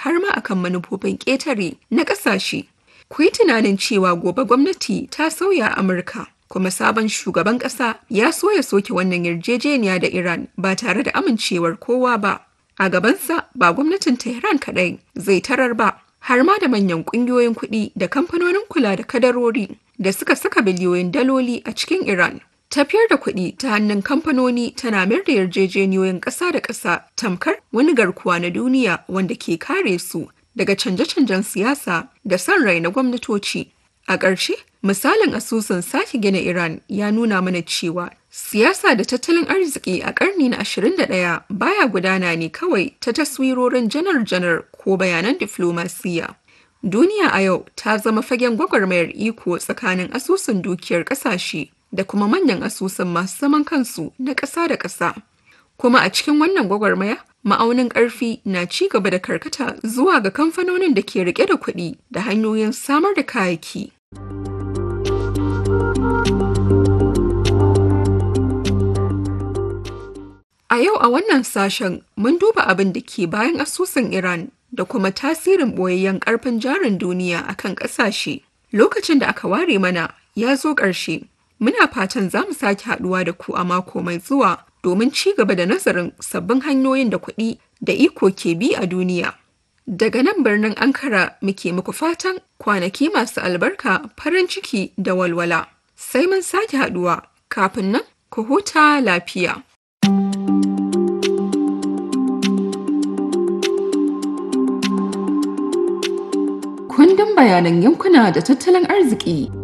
har ma akan manufofin ƙetare na ƙasashe. Ku yi tunanin cewa gobe gwamnati ta sauya Amurka, kuma sabon shugaban ƙasa ya so ya soke wannan yarjejeniya da Iran ba tare da amincewar kowa ba. A gabansa ba gwamnatin Tehran kaɗai zai tarar ba, har ma da manyan ƙungiyoyin kuɗi da kamfanonin kula da kadarori da suka saka biliyoyin daloli a cikin Iran. Tafiyar da kuɗi ta hannun kamfanoni tana mayar da yarjejeniyoyin ƙasa da ƙasa tamkar wani garkuwa na duniya wanda ke kare su daga canje-canjen siyasa da son rai na gwamnatoci. A ƙarshe, misalin asusun sake gina Iran ya nuna mana cewa siyasa da tattalin arziki a ƙarni na 21 baya gudana ne kawai ta taswirorin janar-janar ko bayanan diflomasiyya. Duniya a yau ta zama fagen gwagwarmayar iko tsakanin asusun dukiyar ƙasashe da kuma manyan asusun masu zaman kansu na ƙasa da ƙasa. Kuma a cikin wannan gwagwarmaya, ma'aunin ƙarfi na ci gaba da karkata zuwa ga kamfanonin da ke rike da kuɗi da hanyoyin samar da kayayyaki. A yau a wannan sashen mun duba abin da ke bayan asusun Iran da kuma tasirin ɓoyayyen ƙarfin jarin duniya akan ƙasashe. Lokacin da aka ware mana ya zo ƙarshe. Muna fatan za mu sake haɗuwa da ku a mako mai zuwa domin ci gaba da nazarin sabbin hanyoyin da kuɗi da iko ke bi a duniya. Daga nan birnin Ankara muke muku fatan kwanaki masu albarka farin ciki da walwala. Sai mun sake haɗuwa kafin nan ku huta lafiya. Kundin bayanan yankuna da tattalin arziki